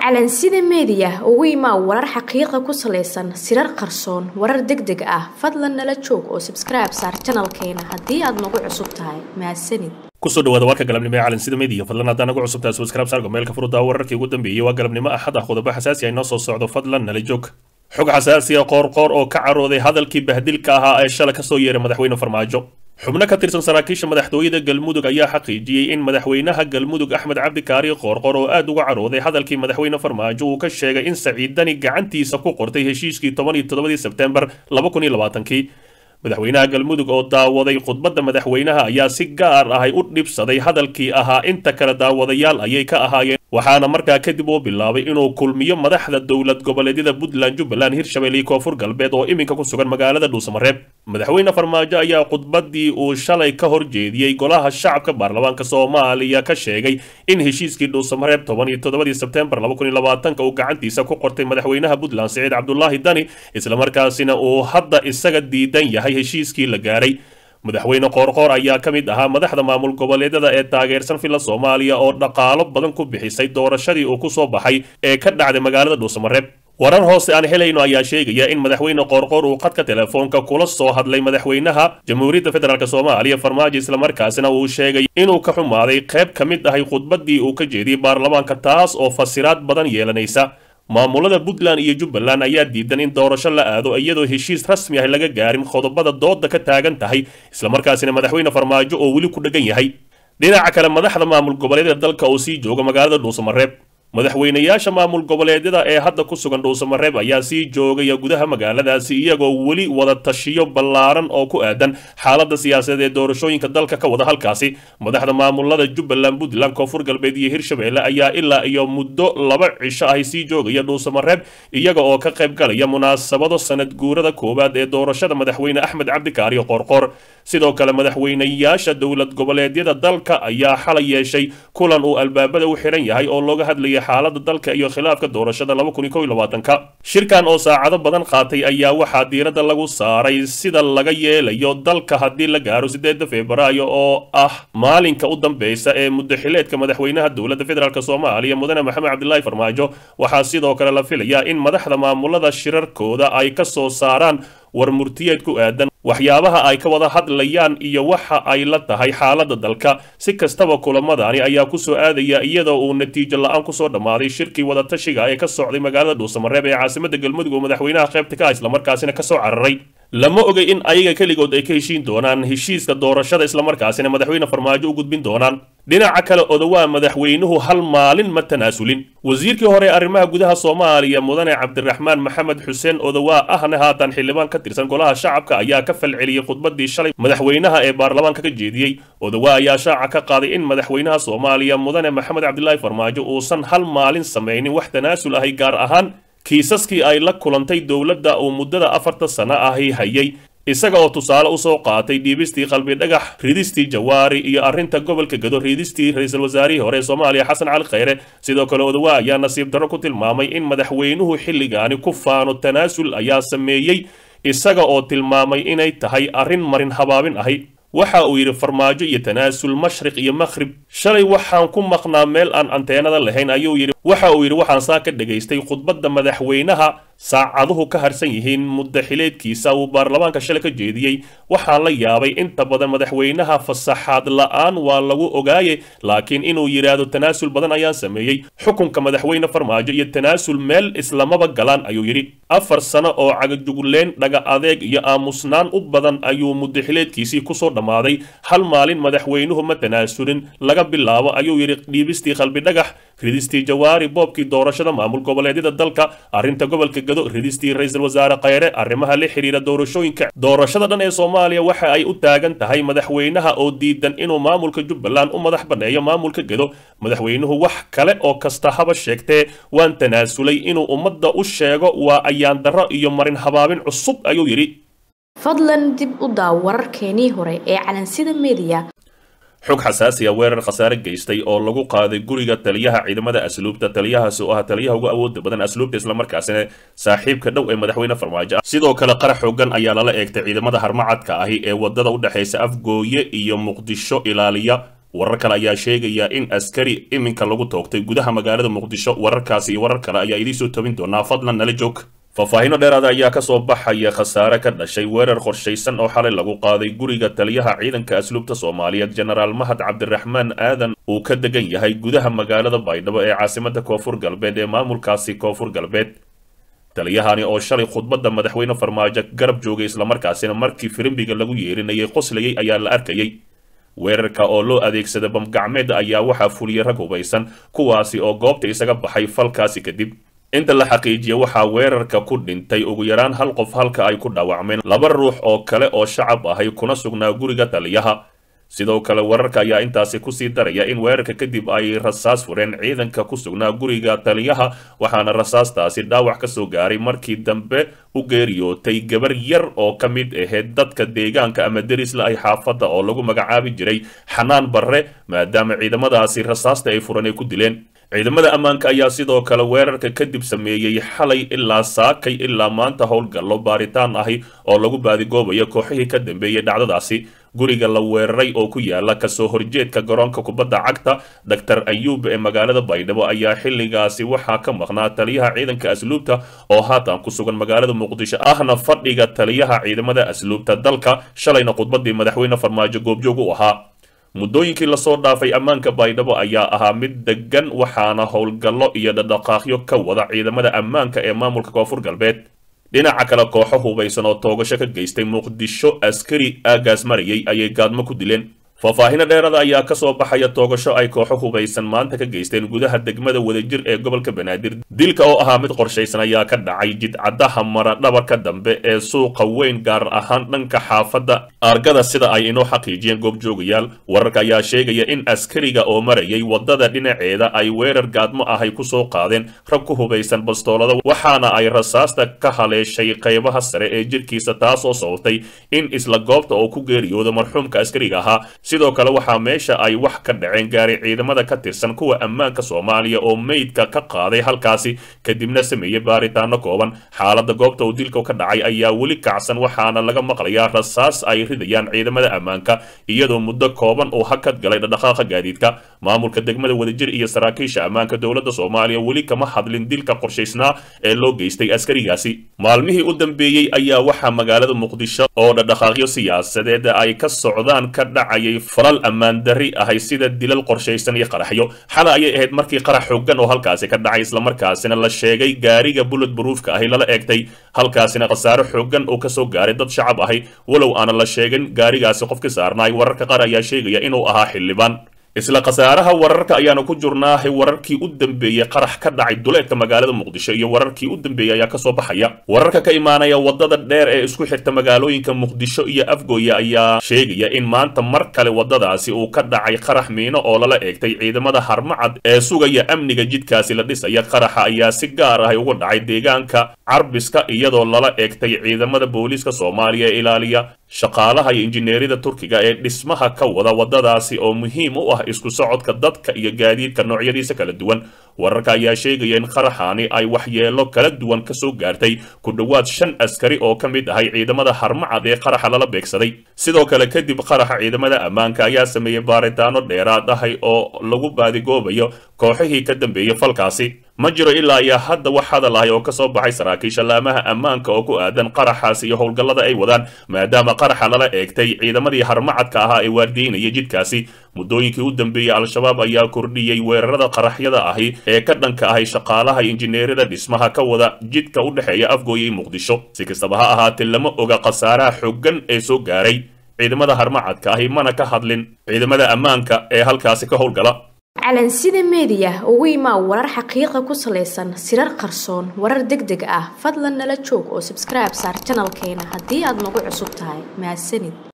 calansida meediya ugu imaa warar xaqiiqa ku salaysan sirar qarsoon warar deg deg ah fadlan nala joog oo sabskribe saar janalkeena haddii aad nagu cusub tahay mahadsanid kusoo dhawaada warka galabnimo ee calansida media fadlan haddaan nagu cusubtahay subscribe saarka meelka furudaa wararkii ugu dambeeyey waa galabnimo axad ah qodobo xasaasi ah inoo soo socdo fadlan nala joog xog xasaasi ah qoorqoor oo ka carooday hadalkii bahdilka ahaa ee shala kasoo yeeray madaxweyne farmaajo xubno ka tirsan saraakiisha madaxtooyada galmudug ayaa xaqiijiyey in madaxweynaha galmudug axmed cabdikaari qoorqor oo aad uga carooday hadalkii madaxweyne farmaajo uu ka sheegay in saciidani gacantiisa ku qortay heshiiskii toban iyo toddobadii sebtembar laba kun iyo labaatankii madaxweynaha galmudug oo daawaday khudbadda madaxweynaha ayaa si gaar ahay u dhibsaday hadalkii ahaa inta kale daawadayaal ayay ka ahaayeen waxaana markaa kadib uu bilaabay inuu kulmiyo madaxda dowlad goboleedyada puntland jubbaland hirshabelle iyo koonfur galbeed oo iminka ku sugan magaalada dhuusamareeb madaxweyne farmaajo ayaa khudbaddii uu shalay ka hor jeediyey golaha shacabka baarlamaanka soomaaliya ka sheegay in heshiiskii dhuusamareeb toban iyo toddobadii sebtembar laba kun iyo labaatanka uu gacantiisa ku qortay madaxweynaha puntland siciid cabdulaahi dani islamarkaasina uu hadda isaga diidan yahay heshiiskii la gaaray madaxweyne qoorqoor ayaa ka mid ahaa madaxda maamul goboleedyada ee taageersan filla soomaaliya oo dhaqaalo badan ku bixisay doorashadii uu ku soo baxay ee ka dhacday magaalada dhuusamareeb warar hoose aan helayno ayaa sheegaya in madaxweyne qoorqoor uu khadka telefoonka kula soo hadlay madaxweynaha jamhuuriyadda federaalk soomaaliya farmaajo islamarkaasina uu sheegay inuu ka xumaaday qayb ka mid ahay khudbaddii uu ka jeediyey baarlamaanka taas oo fasiraad badan yeelanaysa maamulada puntland iyo jubbaland ayaa diidan in doorasho la aado iyadoo heshiis rasmi ah laga gaarin qodobada dooda ka taagan tahay islamarkaasina madaxweyne farmaajo oo weli ku dhegan yahay dhinaca kale madaxda maamul goboleedyada dalka oo sii jooga magaalada dhuusamareeb madaxweynayaasha maamul goboleedyada ee hadda ku sugan dhuusamareeb ayaa sii joogaya gudaha magaaladaasi iyagoo weli wada tashiyo ballaaran oo ku aadan xaaladda siyaasadeed ee doorashooyinka dalka ka wada halkaasi madaxda maamulada jubbaland puntland koonfur galbeed iyo hirshabelle ayaa ilaa iyo muddo laba cisho ahy sii joogaya dhuusamareeb iyaga oo ka qayb galaya munaasabado sanad guurada koowaad ee doorashada madaxweyne axmed cabdikaariyo qoorqoor sidoo kale madaxweynayaasha dowlad goboleedyada dalka ayaa xalay yeeshay kulan uu albaabada u xiran yahay oo looga hadlayay xaalada dalka iyo khilaafka doorashada laba kun iyo kow iyo labaatanka shirkan oo saacado badan qaatay ayaa waxaa diiradda lagu saaray sida laga yeelayo dalka haddii la gaaro sideeda februaayo oo ah maalinka u dambeysa ee muddaxileedka madaxweynaha dowladda federaalk soomaaliya mudane maxamed cabdilaahi farmaajo waxaa sidoo kale la filayaa in madaxda maamulada shirarkooda ay ka soo saaraan war murtiyeed ku aadan waxyaabaha ay ka wada hadlayaan iyo waxa ay la tahay xaaladda dalka si kastaba kulamadani ayaa kusoo aadaya iyadoo uu natiijo la-aan kusoo dhammaaday shirkii wadatashiga ee ka socday magaalada dhuusamareeb ee caasimada galmudug oo madaxweynaha qaybta ka ah islamarkaasina kasoo cararay lama ogay in ayaga keligood ay ka heshiin doonaan heshiiska doorashada islamarkaasina madaxweyne farmaajo u gudbin doonaan dhinaca kale odowaa madaxweynuhu hal maalin ma tanaasulin wasiirkii hore arrimaha gudaha soomaaliya mudane cabdiraxmaan maxamed xuseen odowaa ahna haatan xildhibaan ka tirsan golaha shacabka ayaa ka falceliyey khudbadii shalay madaxweynaha ee baarlamaanka ka jeediyey odowaa ayaa shaaca ka qaaday in madaxweynaha soomaaliya mudane maxamed cabdilaahi farmaajo uusan hal maalin samaynin wax tanaasul ahay gaar ahaan kiisaskii ay la kulantay dowladda uu muddada afarta sano ahi hayay isaga oo tusaale usoo qaatay dhiibistii qalbi dhagax ridistii jawaari iyo arrinta gobolka gado ridistii ra-iisul wasaarihii hore ee soomaaliya xasan cali khayre sidoo kale odawaa ayaa nasiib darro ku tilmaamay in madaxweynuhu xilligaani ku faano tanaasul ayaa sameeyey isaga oo tilmaamay inay tahay arrin marin habaabin ahi waxa uu yidhi farmaajo iyo tanaasul mashriq iyo makhrib shalay waxaan ku maqnaa meel aan anteenada lahayn ayuu yidhi waxa uu yidhi waxaan saa ka dhegaystay khudbadda madaxweynaha saacaduhu ka harsan yihiin muddaxileedkiisa uu baarlamaanka shalay ka jeediyey waxaan la yaabay inta badan madaxweynaha fasaxaad la-aan waa lagu ogaaye laakiin inuu yidhaahdo tanaasul badan ayaan sameeyey xukunka madaxweyne farmaajo iyo tanaasul meel islamaba galaan ayuu yidhi afar sano oo cagajugleen dhaga adeeg iyo aamusnaan u badan ayuu muddaxileedkiisii kusoo dhammaaday hal maalin madaxweynuhu ma tanaasulin laga bilaabo ayuu yidhi dhiibistii qalbi dhagax ridistii jawaari boobkii doorashada maamul goboleedyada dalka arrinta gobolka gado ridistii ra-iisul wasaare khayre arrimaha la xiriira doorashooyinka doorashada dhan ee soomaaliya waxa ay u taagan tahay madaxweynaha oo diidan inuu maamulka jubbaland u madax banneeyo maamulka gado madaxweynuhu wax kale oo kasta haba sheegtee waan tanaasulay inuu ummadda u sheego waa ayaan darro iyo marin habaabin cusub ayuu yidhi fadlan dib u daaw wararkeenii hore ee calansida meediya xog xasaasi a weerar khasaare geystay oo lagu qaaday guriga taliyaha ciidamada asluubta taliyahaasi oo ah taliyaha ugu awooda badan asluubta islamarkaasina saaxiibka dhow ee madaxweyne farmaajo ah sidoo kale qarax xoogan ayaa lala eegtay ciidamada harmacadka ahi ee wadada u dhexaysa afgooye iyo muqdisho ilaaliya warar kale ayaa sheegaya in askari iminka lagu toogtay gudaha magaalada muqdisho wararkaasi iyo warar kale ayaa idiin soo tobin doonaa fadlan nala joog faahfaahinno dheeraada ayaa ka soo baxaya khasaare ka dhashay weerar qorshaysan oo xalay lagu qaaday guriga taliyaha ciidanka asluubta soomaaliyeed jenaraal mahad cabdiraxmaan aadan uu ka degan yahay gudaha magaalada baydhabo ee caasimada koonfur galbeed ee maamulkaasi koonfur galbeed taliyahani oo shalay khudbadda madaxweyne farmaajo garab joogay islamarkaasina markii firimbiga lagu yeerinayay qoslayay ayaa la arkayay weerarka oo loo adeegsada bamgacmeed ayaa waxaa fuliyay rag hubaysan kuwaasi oo goobta isaga baxay falkaasi kadib inta la xaqiijiya waxaa weerarka ku dhintay ugu yaraan hal qof halka ay ku dhaawacmeen laba ruux oo kale oo shacab ahay kuna sugnaa guriga taliyaha sidoo kale wararka ayaa intaasi kusii daraya in weerarka kadib ay rasaas fureen ciidanka ku sugnaa guriga taliyaha waxaana rasaastaasi dhaawac ka soo gaaray markii dambe u geeriyootay gabar yar oo ka mid ahayd dadka deegaanka ama derisla ay xaafadda oo lagu magacaabi jiray xanaan barre maadaama ciidamadaasi rasaasta ay furan ay ku dileen ciidamada ammaanka ayaa sidoo kale weerarka kadib sameeyey xalay ilaa saakay ilaa maanta howlgallo baaritaan ahi oo lagu baadigoobayo kooxihii ka dambeeyey dhacdadaasi guriga la weeraray oo ku yaala kasoo horjeedka garoonka kubadda cagta doctor ayuub ee magaalada baydhabo ayaa xilligaasi waxaa ka maqnaa taliyaha ciidanka asluubta oo haatan ku sugan magaalada muqdisho ahna fadhiga taliyaha ciidamada asluubta dalka shalayna khudbadii madaxweyne farmaajo goobjoog u ahaa muddooyinkii lasoo dhaafay ammaanka baydhabo ayaa ahaa mid degan waxaana howlgallo iyo dhadhaqaaqyo ka wada ciidamada ammaanka ee maamulka koonfur galbeed dhinaca kale kooxo hubaysan oo toogasho ka geystay muqdisho askari aagaas marayay ayay gaadmo ku dileen faahfaahino dheerada ayaa ka soo baxaya toogasho ay kooxo hubaysan maanta ka geysteen gudaha degmada wadajir ee gobolka banaadir dilka oo ahaa mid qorshaysan ayaa ka dhacay jidcadaha mara dhabarka dambe ee suuqa weyn gaar ahaan dhanka xaafadda argada sida ay inoo xaqiijiyeen goobjoogayaal wararka ayaa sheegaya in askariga oo marayay wadada dhinaceeda ay weerar gaadmo ahay ku soo qaadeen rag ku hubaysan bastoolada waxaana ay rasaasta ka haleeshay qaybaha sare ee jirkiisa taasoo sababtay in isla goobta oo ku geeriyooda marxuumka askariga ahaa sidoo kale waxaa meesha ay wax ka dhaceen gaari ciidamada ka tirsan kuwa ammaanka soomaaliya oo meydka ka qaaday halkaasi kadibna sameeyey baaritaano kooban xaaladda goobta uu dilka ka dhacay ayaa weli kacsan waxaana laga maqlayaa rasaas ay ridayaan ciidamada ammaanka iyadoo muddo kooban uu hakad galay dhadhaqaaqa gaadiidka maamulka degmada wadajir iyo saraakiisha ammaanka dowladda soomaaliya weli kama hadlin dilka qorshaysnaa ee loo geystay askarigaasi maalmihii u dambeeyey ayaa waxaa magaalada muqdisho oo dhadhaqaaqyo siyaasadeed ay ka socdaan ka dhacayay falal ammaan darri ahay sida dilal qorshaysan iyo qaraxyo xala ayay ahayd markii qarax xoogan oo halkaasi ka dhacay islamarkaasina la sheegay gaariga bullet baruufka ahi lala eegtay halkaasina khasaare xoogan oo kasoo gaaray dad shacab ahi walow aanan la sheegin gaarigaasi qofkii saarnaay wararka qaar ayaa sheegaya inuu ahaa xildhibaan isla khasaaraha wararka ayaanu ku jurnaahay wararkii u dambeeyey qarax ka dhacay duleedka magaalada muqdisho iyo wararkii u dambeeyey ayaa kasoo baxaya wararka ka imaanaya wadada dheer ee isku xirta magaalooyinka muqdisho iyo afgooye ayaa sheegaya in maanta mar kale wadadaasi uu ka dhacay qarax miino oo lala eegtay ciidamada harmacad ee sugaya amniga jidkaasi la dhisaya qaraxa ayaa si gaar ah uga dhacay deegaanka carbiska iyadoo lala eegtay ciidamada booliiska soomaaliya ee ilaaliya shaqaalaha iyo injineerida turkiga ee dhismaha ka wada wadadaasi oo muhiim u ah isku socodka dadka iyo gaadiidka noocyadiisa kala duwan wararka ayaa sheegaya in qaraxaani ay waxyeelo kala duwan kasoo gaartay ku dhowaad shan askari oo ka mid ahay ciidamada harmacad ee qaraxa lala beegsaday sidoo kale kadib qaraxa ciidamada ammaanka ayaa sameeyey baaritaano dheeraad ahay oo lagu baadigoobayo kooxihii ka dambeeyey falkaasi ma jiro ilaa iyo hadda wax hadal ahay oo kasoo baxay saraakiisha laamaha ammaanka oo ku aadan qaraxaas iyo howlgallada ay wadaan maadaama qaraxa lala eegtay ciidamadii harmacadka ahaa ee waardiyeynaya jidkaasi muddooyinkii u dambeeyey al-shabaab ayaa kordhiyey weerarada qaraxyada ahi ee ka dhanka ahay shaqaalaha injineerada dhismaha ka wada jidka u dhexeeya afgooye iyo muqdisho si kastaba ha ahaatee lama oga khasaaraha xoogan ee soo gaaray ciidamada harmacadka ahi mana ka hadlin ciidamada ammaanka ee halkaasi ka howlgala calansida meediya ugu imaa warar xaqiiqa ku salaysan sirar qarsoon warar deg deg ah fadlan nala joog oo sabskribe saar janalkeena haddii aad nagu cusub tahay mahadsanid